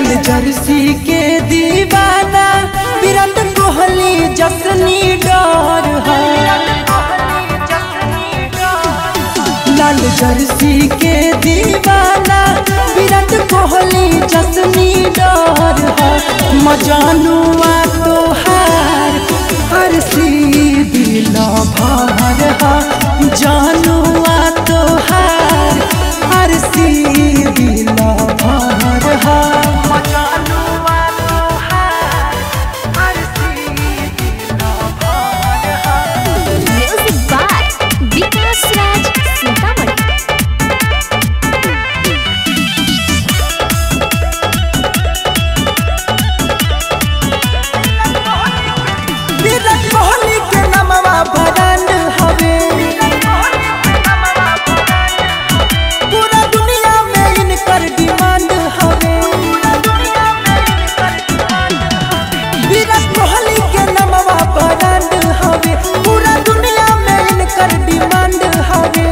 Jersey के दीवाना विराट कोहली जसनी डर है लाल जर्सी के दीवाना विराट कोहली जसनी डर है मजानुआ तोहार हर सी दिल भर है जानुआ तोहार हर सी दिल भर है म्यूजिक बाय विकास राज सीतामढ़ी विराट कोहली के नमवा ब्रांड हवे पूरा दुनिया में इनकर डिमांड हवे विराट कोहली के नमवा ब्रांड हवे पूरा दुनिया में इनकर डिमांड हवे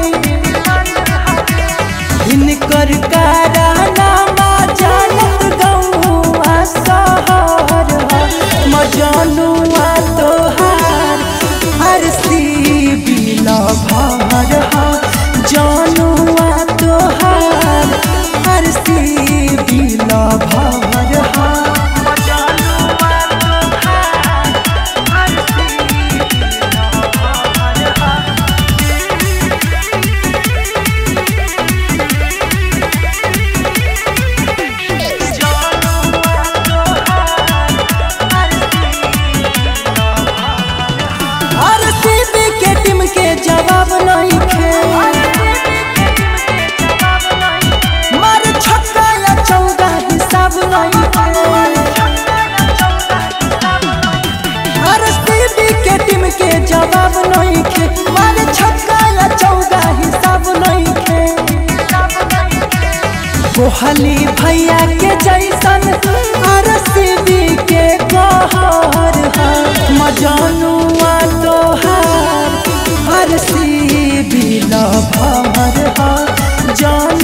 इनकर कारनामा जानत गौआ शहर ह मजानुआ तोहार हर सी बिल भर ह जानुआ तोहार हर सी बिल भर ह हर सीबी के टीम के जवाब नहीं खे मार छक्का या चौका हिसाब नहीं खे हर सीबी के टीम के जवाब नहीं खे मार छक्का या चौका हिसाब नहीं खे कोहली भैया के जैसन हर सीबी के कहर है मजानुआ तोहार हर सी बिल भर है जान